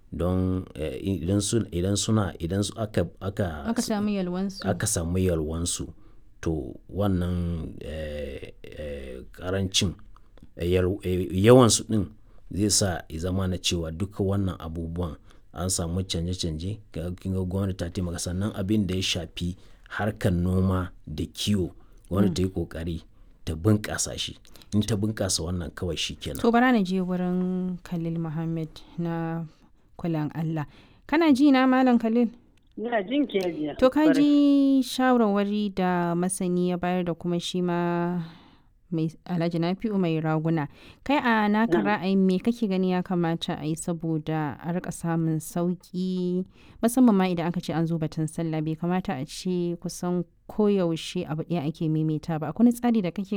don idan suna idan aka aka aka samu yalwansu aka samu yalwansu to wannan karancin yawansu din zai sa zama na cewa duka wannan abubuwan an samu canje-canje ga gwamnati ta taimaka sannan abin da ya shafi harkar noma da kiwo gwamnati ta yi kokari ta bunƙasa shi in ta bunƙasa wannan kawai shi kenan to bara na je wurin khalil muhammad na kulan allah kana ji na malam khalil Ina jin ke biya. To ka ji shawarwari da masani ya bayar da kuma shi ma mai alhaji nafi'u mai raguna kai a naka ra'ayin me kake gani ya kamata a yi saboda a rika samun sauki musamman ma idan aka ce an zo batun sallah bai kamata a ce kusan koyaushe abu ɗaya ake maimaita ba akwai tsari da kake